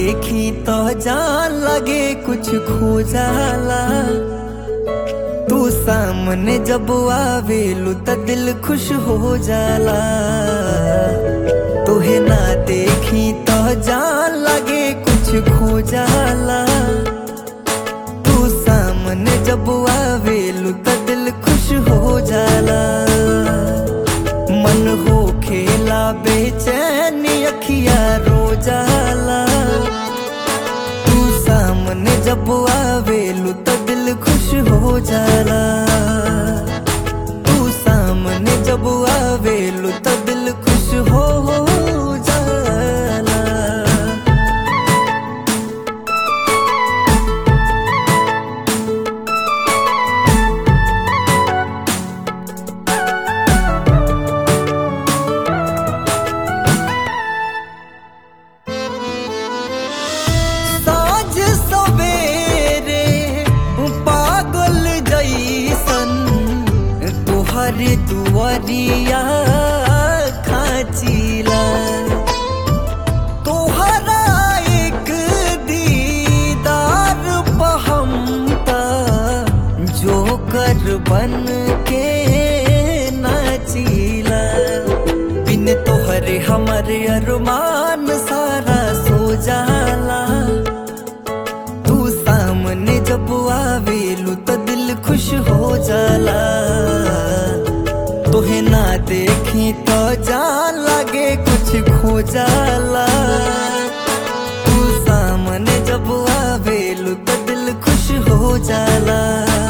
देखी तो जान लगे कुछ खो जाला तू सामने जब आवेलू त दिल खुश हो जाला तुहे ना देखी तो जान लगे कुछ खो जाला तू सामने जब आवेलू त दिल खुश हो जाला मन हो खेला बेचैनी अखिया रो जाला तू सामने जब आवेलू त दिल खुश हो जाला तू सामने जब आवेलू त दिल खुश हो जाला साँझ सवेरे पागल जैसन तुहर दुआरिया खाचिला तोहरा एक दीदार पहमता जोकर बन के नाचिला बिन तोहरे हमर अरमान सारा सो जाला तू सामने जब आवेलू तो दिल खुश हो जाला तुहे ना देखी तो जान लगे कुछ खो जाला तू सामने जब आवेलू तो दिल खुश हो जाला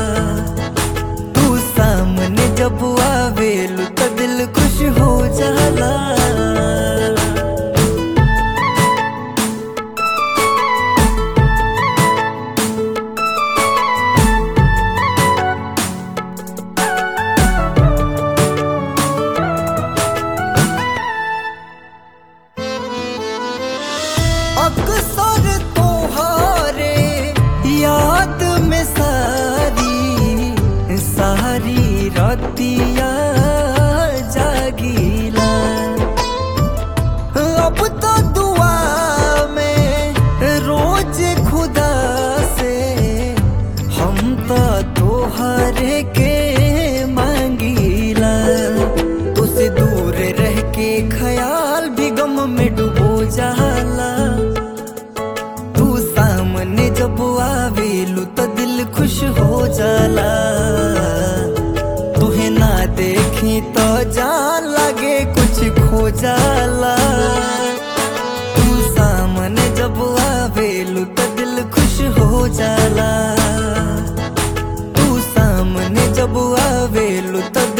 तू सामने जब आवेलू तो दिल खुश हो जाला अक्सर तोहारे याद में सारी सारी रतिया जागीला अब तो दुआ में रोज खुदा से हम तो तोहरे के मांगीला तुझसे दूर रह के ख्याल भी गम में डूबो जाला तू सामने जब आवेलू तो दिल खुश हो जाला तुहे ना देखी तो जान लगे कुछ खो जाला तू सामने जब आवेलू तो दिल खुश हो जाला तू सामने जब आवेलू तो